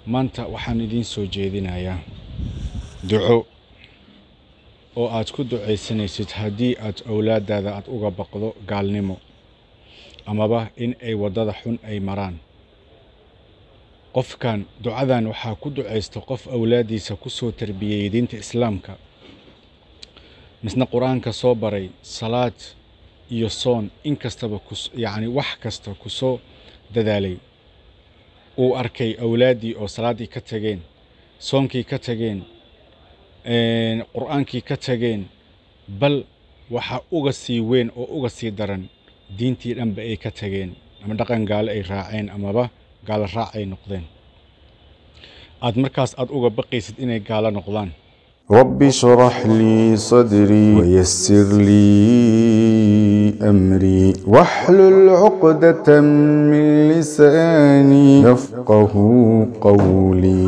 maanta waxaan idiin soo jeedinayaa duco oo aad ku ducaysanaysid haddii aad owlaadaada aad uga baqdo gaalnimo amaba in ay waddada xun ay maraan qofkan ducadan waxaa ku ducaysta qof awlaaddiisa ku soo tarbiyeyey diinta islaamka misna qur-aanka soo baray salaad iyo soon in kastaba yacni wax kasta ku soo dadaalay uu arkay awlaaddii oo salaaddii ka tageen soonkii ka tageen qur-aankii ka tageen bal waxa uga sii weyn oo uga sii daran diintii dhanba ay ka tageen ama dhaqan gaale ay raaceen amaba gaalo raac ay noqdeen aad markaas aad uga baqaysid inay gaalo noqdaan رب اشرح لي صدري ويسر لي أمري واحلل عقدة من لساني يفقه قولي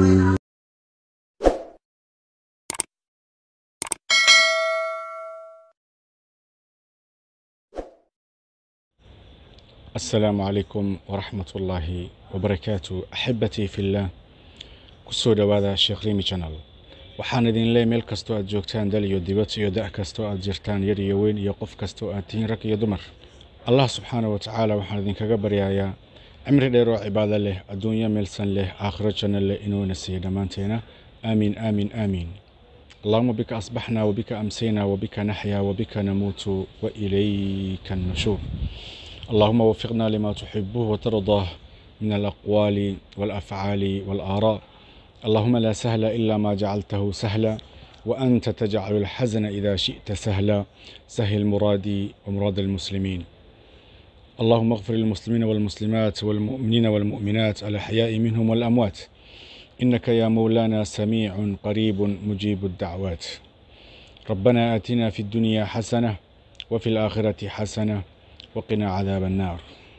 asalaamu calaykum waraxmat ullaahi wabarakaatu axibbatii fillah ku soo dhowaada sheekh rimi janal waxaan idin leey meel kastoo aad joogtaan dal iyo dibad iyo da' kastoo aad jirtaan yar iyo weyn iyo qof kastoo aad tihiin rag iyo dumar allah subxaana wa tacaala waxaan idinkaga baryayaa cimri dheer oo cibaado leh adduunyo meelsan leh aakhiro janno leh inuuna siiyo dhammaanteena aamiin aamiin aamiin اللهم بك أصبحنا وبك أمسينا وبك نحيا وبك نموت وإليك النشور اللهم وفقنا لما تحبه وترضاه من الأقوال والأفعال والآراء اللهم لا سهل إلا ما جعلته سهلا وأنت تجعل الحزن إذا شئت سهلا سهل مرادي ومراد المسلمين اللهم اغفر للمسلمين والمسلمات والمؤمنين والمؤمنات الأحياء منهم والأموات إنك يا مولانا سميع قريب مجيب الدعوات ربنا آتنا في الدنيا حسنة وفي الآخرة حسنة وقنا عذاب النار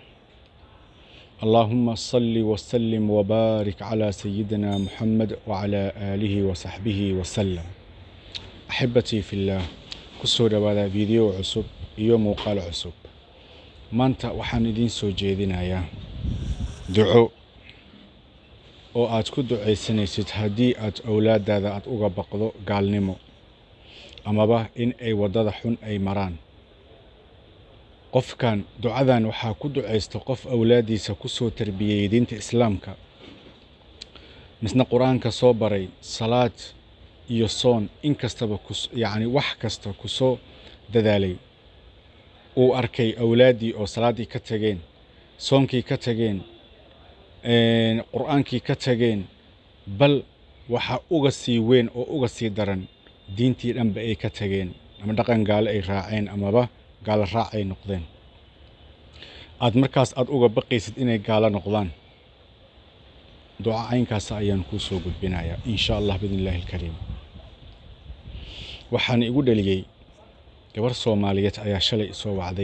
اللهم صل وسلم وبارك على سيدنا محمد وعلى آله وصحبه وسلم أحبتي في الله kusoo dhawaada fiideo cusub iyo muuqaal cusub maanta waxaan idiin soo jeedinayaa duco oo aad ku ducaysanaysid haddii aad owlaadaada aad uga baqdo gaalnimo amaba in ay waddada xun ay maraan qofkan ducadan waxaa ku ducaysta qof awlaaddiisa ku soo tarbiyeyey diinta islaamka misna qur-aanka soo baray salaad iyo soon in kastaba yacni wax kasta ku soo dadaalay uu arkay awlaaddii oo salaaddii ka tageen soonkii ka tageen qur-aankii ka tageen bal waxa uga sii weyn oo uga sii daran diintii dhanba ay ka tageen ama dhaqan gaale ay raaceen amaba gaalo raac ay noqdeen aad markaas aad uga baqaysid inay gaalo noqdaan duca caynkaasa ayaan kuu soo gudbinayaa in sha allah biidn illaahi alkariim waxaana igu dhaliyey gabar soomaaliyeed ayaa shalay isoo wacday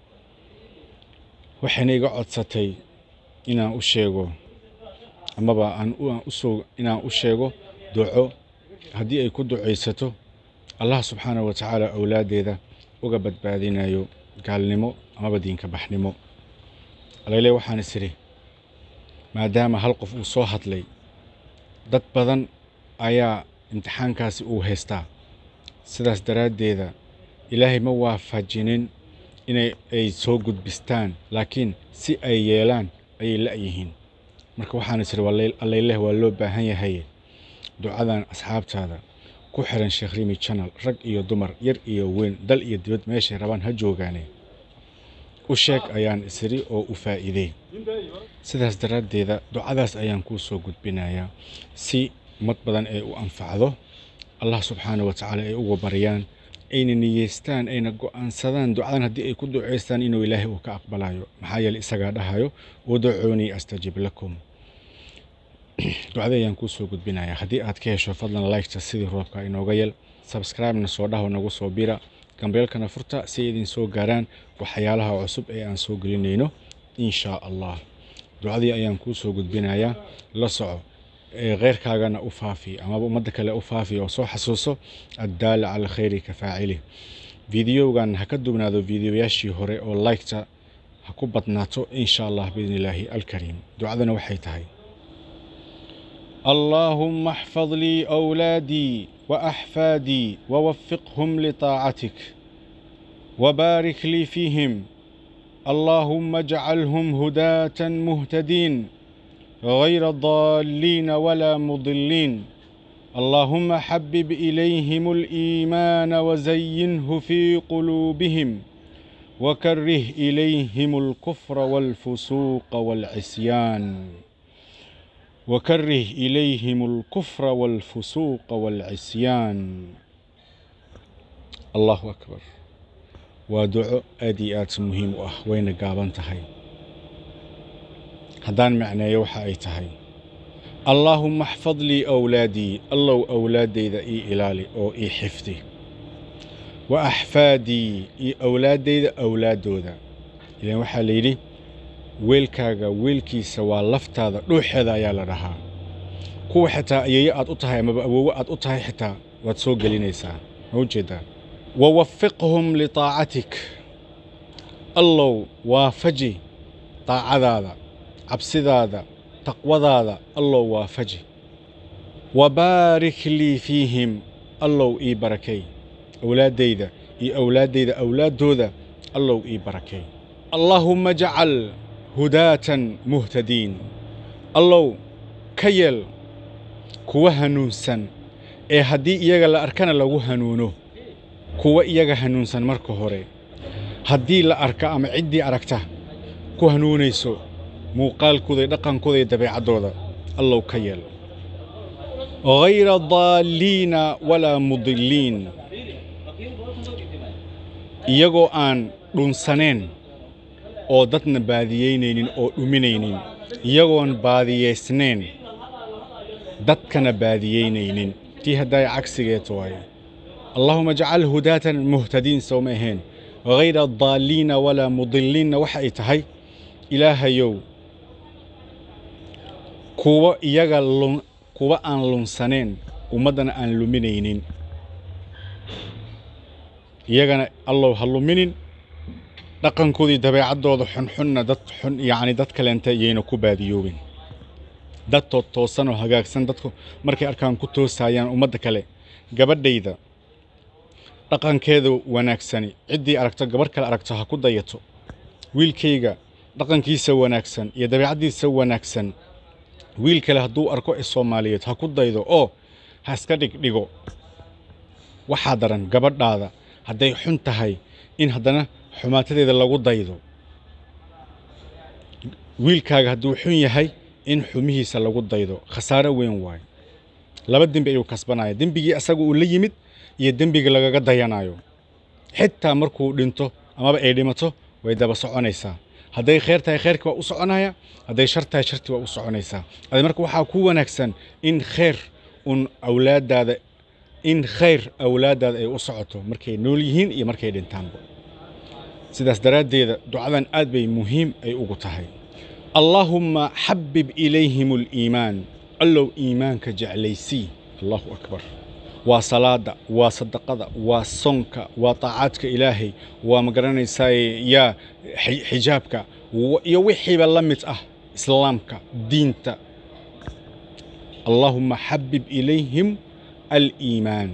waxayna iga codsatay inaan u sheego amaba aan usoo inaan u sheego duco haddii ay ku ducaysato allah subxaana wa tacaala awlaaddeeda uga badbaadinayo gaalnimo amaba diinka baxnimo alayle waxaan is idhi maadaama hal qof uu soo hadlay dad badan ayaa imtixaankaasi uu haystaa sidaas daraaddeeda ilaahay ma waafajinin inay ay soo gudbistaan laakiin si ay yeelaan ayay la'yihiin marka waxaan is idhi allayleh waa loo baahan yahay ducadan asxaabtaada ku xiran sheekh rimi channel rag iyo dumar yar iyo weyn dal iyo dibad meeshay rabaan ha joogaane u sheeg ayaan isiri oo u faa'iidey sidaas daraaddeeda ducadaas ayaan kuu soo gudbinayaa si ummad badan ay u anfacdo allah subxaana wa tacaala ay uga baryaan ayna niyeystaan ayna go'aansadaan ducadan haddii ay ku ducaystaan inuu ilaahay uu ka aqbalayo maxaa yeele isagaa dhahayo udacuunii astajib lakum ducada ayaan kuu soo gudbinayaa haddii aad ka hesho fadlan liketa sidii roobka inooga yel sabscribe-na soo dhaho nagu soo bira gambeelkana furta si ay idin soo gaaraan waxyaalaha cusub ee aan soo gelinayno in shaa allah ducadii ayaan kuu soo gudbinayaa la soco kheyrkaagana u faafi amaba ummadda kale u faafi oo soo xasuuso addaala cala khayri ka faacili fideogan ha ka dubnaado fideoyaashii hore oo liketa ha ku badnaato in sha allah biidni illaahi alkariim ducadana waxay tahay اللهم احفظ لي أولادي وأحفادي ووفقهم لطاعتك وبارك لي فيهم اللهم اجعلهم هداة مهتدين غير ضالين ولا مضلين اللهم حبب إليهم الإيمان وزينه في قلوبهم وكره إليهم الكفر والفسوق والعصيان وكره إليهم الكفر والفسوق والعصيان الله أكبر ودعو أديات مهم وين قابن تهي هدان معنى يوحى أي تهي اللهم احفظ لي أولادي الله أولادي ذا إي إلالي أو إي حفظي وأحفادي إي أولادي ذا أولادو ذا إذا وحى ليلي weelkaaga weelkiisa waa laftaada dhuuxeeda ayaa la dhahaa kuwa xitaa ayeeyo aad u tahay amaba awoowo aad u tahay xitaa waad soo gelinaysaa ma ujeedaa wawafiqhum litaacatik allow waafaji daacadaada cabsidaada taqwadaada allow waafaji wabaarik lii fiihim allow ii barakay awlaaddayda iyo awlaaddayda awlaaddooda allow ii barakay allaahumma jacal hudaatan muhtadiin allow ka yeel kuwa hanuunsan ee haddii iyaga la arkana lagu hanuuno kuwa iyaga hanuunsan marka hore haddii la arka ama ciddii aragta ku hanuunayso muuqaalkooda iyo dhaqankooda iyo dabeecaddooda allow ka yeel hayra daalliina walaa mudilliin iyagoo aan dhunsaneen oo dadna baadiyeynaynin oo dhuminaynin iyagoon baadiyaysnayn dadkana baadiyeynaynin tii haddaay cagsigeed waaye allaahuma jcal hudaatan muhtadiin sowma ahayn hayra daalliina walaa mudilliinna waxa ay tahay ilaahayow kuwa iyaga kuwa aan lunsaneen ummaddana aan luminaynin iyagana allow ha luminin dhaqankoodii dabeecaddooda xunxunna dad xun yacni dad kaleenta iyayna ku baadiyoobin dad tood toosan oo hagaagsan dadku markay arkaan ku toosayaan ummadda kale gabadhayda dhaqankeeda wanaagsani ciddii aragto gabarh kale aragto ha ku dayato wiilkayga dhaqankiisa wanaagsan iyo dabeecaddiisa wanaagsan wiil kale hadduu arko ee soomaaliyeed ha ku daydo oo ha iska dhigdhigo waxaa daran gabadhaada hadday xun tahay in haddana xumaatadeeda lagu daydo wiilkaaga hadduu xun yahay in xumihiisa lagu daydo khasaaro weyn waayo laba dembi ayuu kasbanaya dembigii asaga uu la yimid iyo dembiga lagaga dayanayo xitaa markuu dhinto amaba ay dhimato way daba soconaysaa hadday khayr tahay khayrkii waa u soconaya hadday shar tahay shartii waa u soconaysaa ade marka waxaa ku wanaagsan in khayr un awlaaddaada in khayr awlaaddaada ay u socoto markay nool yihiin iyo markay dhintaanba sidaas daraaddeeda ducadan aad bay muhiim ay ugu tahay allaahumma xabib ilayhim aliimaan allow iimaanka jeclaysii allahu akbar waa salaada waa sadaqada waa sonka waa taacaadka ilaahay waa ma garanaysaa yaa xijaabka iyo wixiiba la mid ah islaamka diinta allaahumma xabib ilayhim aliimaan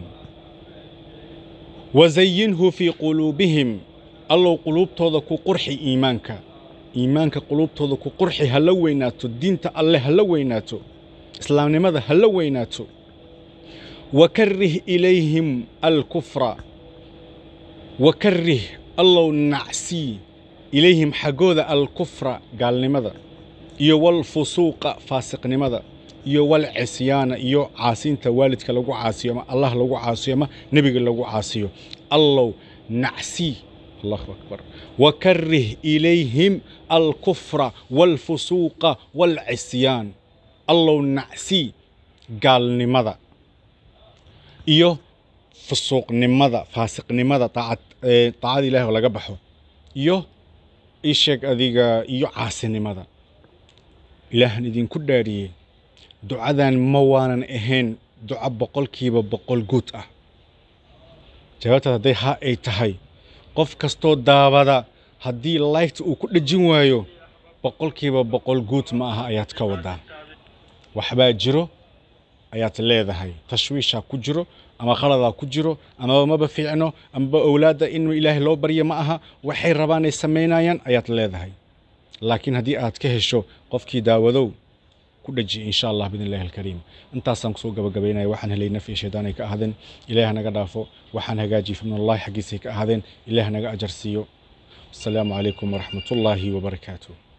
wazayinhu fii quluubihim allow quluubtooda ku qurxi iimaanka iimaanka quluubtooda ku qurxi ha la weynaato diinta alle ha la weynaato islaamnimada ha la weynaato wakarih ilayhim alkufra wakarih allow nacsii ilayhim xaggooda alkufra gaalnimada iyo walfusuuqa faasiqnimada iyo walcisyaana iyo caasiinta waalidka lagu caasiyo ama allah lagu caasiyo ama nebiga lagu caasiyo allow nacsii allahu akbar wakarih ilayhim alkufra walfusuuqa walcisyaan allow nacsii gaalnimada iyo fusuuqnimada faasiqnimada taacada ilahi oo laga baxo iyo isheeg adiga iyo caasinimada ilaahan idinku dhaariyey ducadan ma waanan ahayn duco boqolkiiba boqol guud ah jawaabtaas hadday haa ay tahay qof kastoo daabada haddii laygta uu ku dhejin waayo boqolkiiba boqol guud ma aha ayaad ka wadaa waxbaa jiro ayaad leedahay tashwiishaa ku jiro ama qaladaa ku jiro amaba maba fiicno amaba owlaadda in ilaahay loo baryo ma aha waxay rabaan ay samaynayaan ayaad leedahay laakiin haddii aad ka hesho qofkii daawadow ku dhaji insha allah bidn illahi alkariim intaasaan kusoo gabagabaynaya waxaan helay naf iyo shaydaan ay ka ahaadeen ilaah hanaga dhaafo waxaan hagaajiyey fimnallahi xaggiisay ka ahaadeen ilaah hanaga ajar siiyo asalaamu calaykum waraxmatullaahi wabarakaatuh